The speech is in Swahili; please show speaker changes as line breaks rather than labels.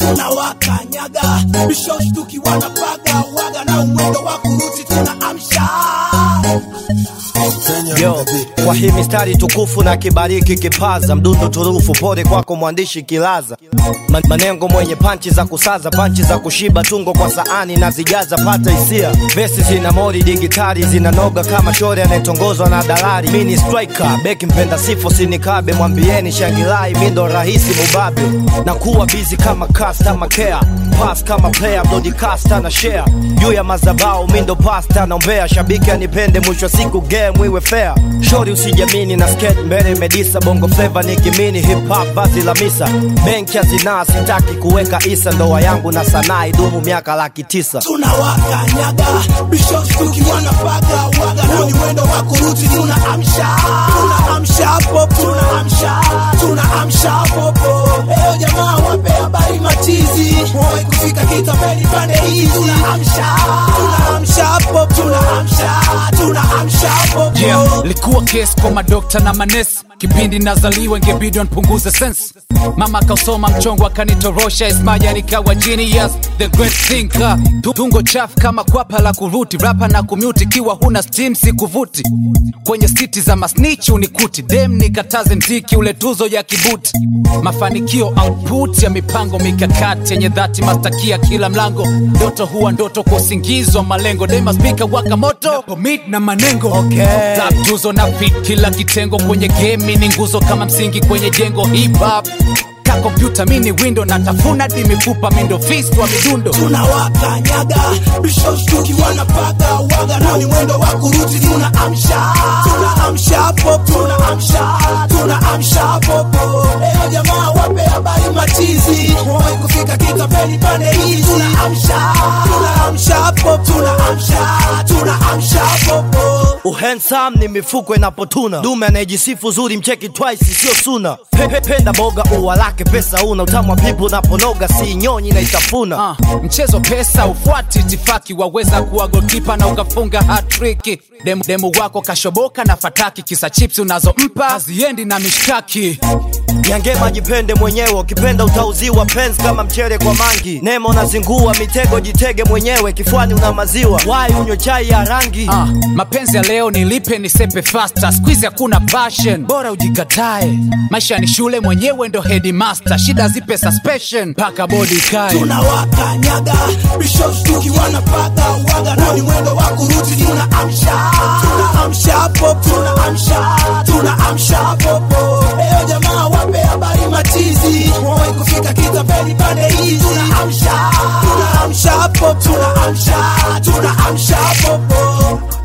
tunawakanyaga bishoshtuki wanapaga waga na umwendo wa kuruti tunaamsha
Yo, kwa hii mistari tukufu na kibariki kipaza mdundo turufu, pole kwako mwandishi kilaza Ma- manengo mwenye panchi za kusaza, panchi za kushiba, tungo kwa saani na zijaza, pata hisia. Vesi zina mori digitali, zinanoga kama shore anayetongozwa na dalali. Mi ni striker, beki mpenda sifo, sinikabe, mwambieni shangilai, mi ndo rahisi mubabe, na kuwa busy kama customer care, pass kama player, broadcaster na share juu ya mazabao, mi ndo pasta naombea, shabiki anipende, mwisho wa siku game iwe fair. Shori usijamini na skate mbele medisa, bongo flava ni kimini, hip hop vazi la misa, benki ya zinaa, sitaki kuweka isa, ndoa yangu na sanaa idumu miaka laki tisa.
tunawakanyaga bishoshtuki wanapaga waga na umwendo wa kuruti tunaamsha tunaamsha popo tunaamsha tunaamsha popo leo jamaa wape habari matizi wai kufika kitapeli pande hizi tunaamsha tunaamsha popo tunaamsha tunaamsha popo
Yeah, likuwa kesi kwa madokta na manesi kipindi nazaliwa ingebidi npunguze sense mama kausoma mchongo akanitorosha ismaja nikawa genius the great thinker Tu- tungo chafu kama kwapa la kuruti rapa na kumute ikiwa huna steam sikuvuti kwenye siti za masnich unikuti dem nikataze mziki ule tuzo ya kibuti mafanikio output ya mipango mikakati yenye dhati mastakia kila mlango ndoto huwa ndoto kwa usingizi wa malengo dema spika waka moto pomit na manengo
Okay.
Rap tuzo na fit kila kitengo kwenye game ni nguzo kama msingi kwenye jengo hip hop ka kompyuta mini window na tafuna di mifupa mindo fist wa midundo
tunawakanyaga bishoshtuki wanapaga waga na ni mwendo wa kuruti tunaamsha tunaamsha popo tunaamsha tunaamsha popo leo jamaa wape habari matizi wai kufika kitapeli pande hizi tunaamsha tunaamsha popo tunaamsha tunaamsha popo
Uhensam ni mifuko inapotuna, dume anayejisifu zuri mcheki twice sio suna. Pe, pe, penda boga ua lake pesa una, utamu wa pipu unaponoga si nyonyi na itafuna.
Ah, mchezo pesa ufuati itifaki waweza kuwa golkipa na ukafunga hatriki demu, demu wako kashoboka na fataki kisa chips unazompa haziendi na mishtaki
Nyangema jipende mwenyewe, ukipenda utauziwa penzi kama mchele kwa mangi. Nemo nazingua mitego, jitege mwenyewe, kifuani una maziwa, wai unywe chai ya rangi.
Ah, mapenzi ya leo nilipe nisepe fasta squeeze hakuna passion bora ujikatae maisha ni shule mwenyewe ndo headmaster shida zipe suspension mpaka bodi kae
tunawakanyaga bishoshtuki wanapaga waga na ni mwendo wa kuruti tunaamsha tunaamsha popo tunaamsha tunaamsha popo leo jamaa wape habari matizi wai kufika kitapeli pande hizi tunaamsha tunaamsha popo tunaamsha tunaamsha popo